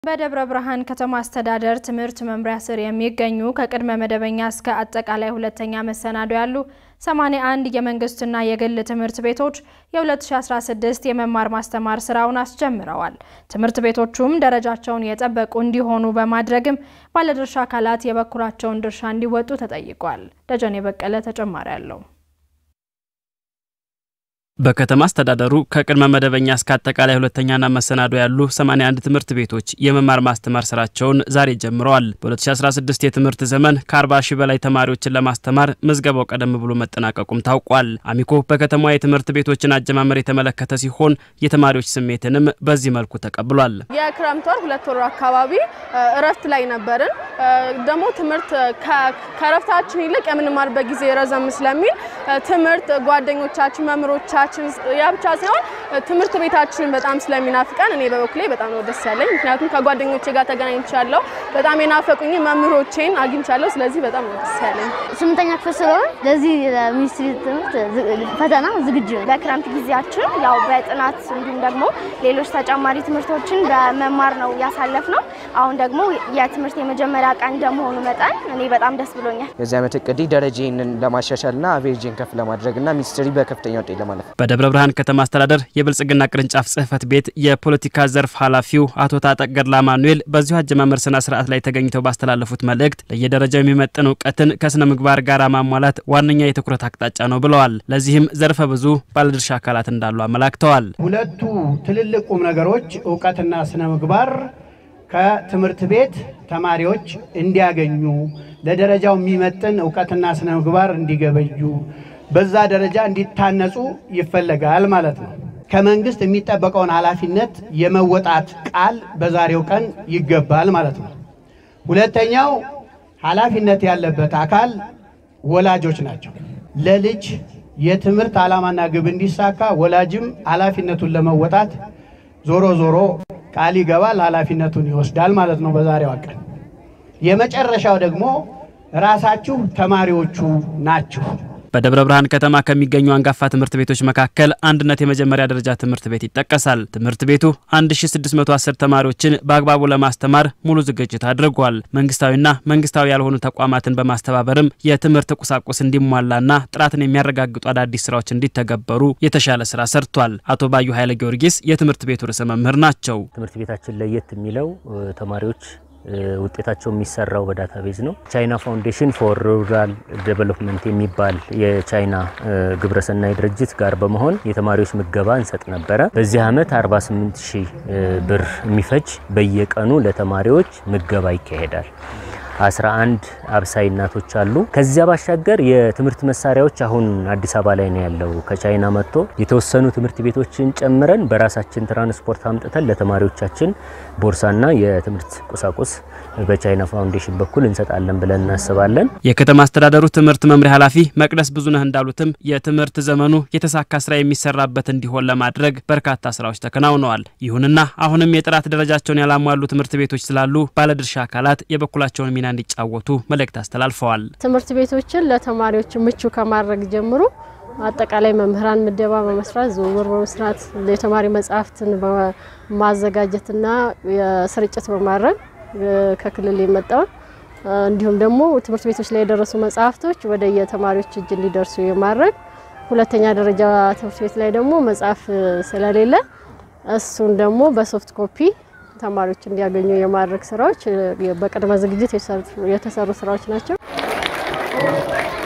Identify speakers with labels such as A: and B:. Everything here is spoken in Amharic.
A: በደብረ ብርሃን ከተማ አስተዳደር ትምህርት መምሪያ ስር የሚገኙ ከቅድመ መደበኛ እስከ አጠቃላይ ሁለተኛ መሰናዶ ያሉ 81 የመንግስትና የግል ትምህርት ቤቶች የ2016 የመማር ማስተማር ስራውን አስጀምረዋል። ትምህርት ቤቶቹም ደረጃቸውን የጠበቁ እንዲሆኑ በማድረግም ባለድርሻ አካላት የበኩላቸውን ድርሻ እንዲወጡ ተጠይቋል። ደጀኔ በቀለ ተጨማሪ አለው።
B: በከተማ አስተዳደሩ ከቅድመ መደበኛ እስከ አጠቃላይ ሁለተኛና መሰናዶ ያሉ 81 ትምህርት ቤቶች የመማር ማስተማር ስራቸውን ዛሬ ጀምረዋል። በ2016 የትምህርት ዘመን ከ40 ሺህ በላይ ተማሪዎችን ለማስተማር ምዝገባው ቀደም ብሎ መጠናቀቁም ታውቋል። አሚኮ በከተማዋ የትምህርት ቤቶችን አጀማመር የተመለከተ ሲሆን የተማሪዎች ስሜትንም በዚህ መልኩ ተቀብሏል።
C: የክረምት ወር ሁለት ወር አካባቢ እረፍት ላይ ነበርን። ደግሞ ትምህርት ከእረፍታችን ይልቅ የምንማርበት ጊዜ ረዘም ስለሚል ትምህርት ጓደኞቻችን፣ መምህሮቻችን ያ ብቻ ሳይሆን ትምህርት ቤታችንን በጣም ስለሚናፍቀን እኔ በበኩሌ በጣም ነው ደስ ያለኝ። ምክንያቱም ከጓደኞቼ ጋር ተገናኝቻለሁ። በጣም የናፈቁኝ መምህሮቼን አግኝቻለሁ። ስለዚህ በጣም ነው ደስ ያለኝ።
D: ስምንተኛ ክፍል ስለሆነ ለዚህ ሚኒስትሪ ትምህርት ፈተና ዝግጁ ነው።
E: በክረምት ጊዜያችን ያው በጥናት እንዲሁም ደግሞ ሌሎች ተጨማሪ ትምህርቶችን በመማር ነው ያሳለፍ ነው። አሁን ደግሞ የትምህርት የመጀመሪያ ቀን እንደመሆኑ መጠን እኔ በጣም ደስ ብሎኛል።
F: የዚህ ዓመት እቅዴ ደረጃዬን ለማሻሻልና አቬሬጄን ከፍ ለማድረግ እና ሚኒስትሪ በከፍተኛ ውጤት ለማለፍ
B: በደብረ ብርሃን ከተማ አስተዳደር የብልጽግና ቅርንጫፍ ጽህፈት ቤት የፖለቲካ ዘርፍ ኃላፊው አቶ ታጠቅ ገድላ ማኑኤል በዚሁ አጀማመር ስነ ስርዓት ላይ ተገኝተው ባስተላለፉት መልእክት ለየደረጃው የሚመጥን እውቀትን ከስነ ምግባር ጋር ማሟላት ዋነኛ የትኩረት አቅጣጫ ነው ብለዋል። ለዚህም ዘርፈ ብዙ ባለድርሻ አካላት እንዳሉ አመላክተዋል።
G: ሁለቱ ትልልቅ ቁም ነገሮች እውቀትና ስነ ምግባር ከትምህርት ቤት ተማሪዎች እንዲያገኙ ለደረጃው የሚመጥን እውቀትና ስነ ምግባር እንዲገበዩ በዛ ደረጃ እንዲታነጹ ይፈለጋል ማለት ነው። ከመንግስት የሚጠበቀውን ኃላፊነት የመወጣት ቃል በዛሬው ቀን ይገባል ማለት ነው። ሁለተኛው ኃላፊነት ያለበት አካል ወላጆች ናቸው። ለልጅ የትምህርት ዓላማና ግብ እንዲሳካ ወላጅም ኃላፊነቱን ለመወጣት ዞሮ ዞሮ ቃል ይገባል፣ ኃላፊነቱን ይወስዳል ማለት ነው በዛሬዋ ቀን። የመጨረሻው ደግሞ ራሳችሁ ተማሪዎቹ ናችሁ።
B: በደብረ ብርሃን ከተማ ከሚገኙ አንጋፋ ትምህርት ቤቶች መካከል አንድነት የመጀመሪያ ደረጃ ትምህርት ቤት ይጠቀሳል። ትምህርት ቤቱ 1610 ተማሪዎችን በአግባቡ ለማስተማር ሙሉ ዝግጅት አድርጓል። መንግስታዊና መንግስታዊ ያልሆኑ ተቋማትን በማስተባበርም የትምህርት ቁሳቁስ እንዲሟላና ጥራትን የሚያረጋግጡ አዳዲስ ስራዎች እንዲተገበሩ የተሻለ ስራ ሰርቷል። አቶ ባዩ ኃይለ ጊዮርጊስ የትምህርት ቤቱ ርዕሰ መምህር ናቸው።
H: ትምህርት ቤታችን ለየት የሚለው ተማሪዎች ውጤታቸው የሚሰራው በዳታቤዝ ነው። ቻይና ፋውንዴሽን ፎር ሩራል ዴቨሎፕመንት የሚባል የቻይና ግብረሰናይ ድርጅት ጋር በመሆን የተማሪዎች ምገባ እንሰጥ ነበረ። በዚህ ዓመት 48 ሺህ ብር የሚፈጅ በየቀኑ ለተማሪዎች ምገባ ይካሄዳል። 11 አብሳይ እናቶች አሉ። ከዚያ ባሻገር የትምህርት መሳሪያዎች አሁን አዲስ አበባ ላይ ነው ያለው። ከቻይና መጥቶ የተወሰኑ ትምህርት ቤቶችን ጨምረን በራሳችን ትራንስፖርት አምጥተን ለተማሪዎቻችን ቦርሳና የትምህርት ቁሳቁስ በቻይና ፋውንዴሽን በኩል እንሰጣለን ብለን እናስባለን።
B: የከተማ አስተዳደሩ ትምህርት መምሪያ ኃላፊ መቅደስ ብዙነህ እንዳሉትም የትምህርት ዘመኑ የተሳካ ስራ የሚሰራበት እንዲሆን ለማድረግ በርካታ ስራዎች ተከናውነዋል። ይሁንና አሁንም የጥራት ደረጃቸውን ያላሟሉ ትምህርት ቤቶች ስላሉ ባለድርሻ አካላት የበኩላቸውን ሚና እንዲጫወቱ መልእክት አስተላልፈዋል።
I: ትምህርት ቤቶችን ለተማሪዎች ምቹ ከማድረግ ጀምሮ አጠቃላይ መምህራን ምደባ በመስራት ዝውውር በመስራት የተማሪ መጽሐፍትን በማዘጋጀትና የስርጭት በማድረግ ከክልል የመጣውን እንዲሁም ደግሞ ትምህርት ቤቶች ላይ የደረሱ መጽሐፍቶች ወደ የተማሪዎች እጅ እንዲደርሱ የማድረግ ሁለተኛ ደረጃ ትምህርት ቤት ላይ ደግሞ መጽሐፍ ስለሌለ እሱን ደግሞ በሶፍት ኮፒ ተማሪዎች እንዲያገኙ የማድረግ ስራዎች በቅድመ ዝግጅት የተሰሩ ስራዎች ናቸው።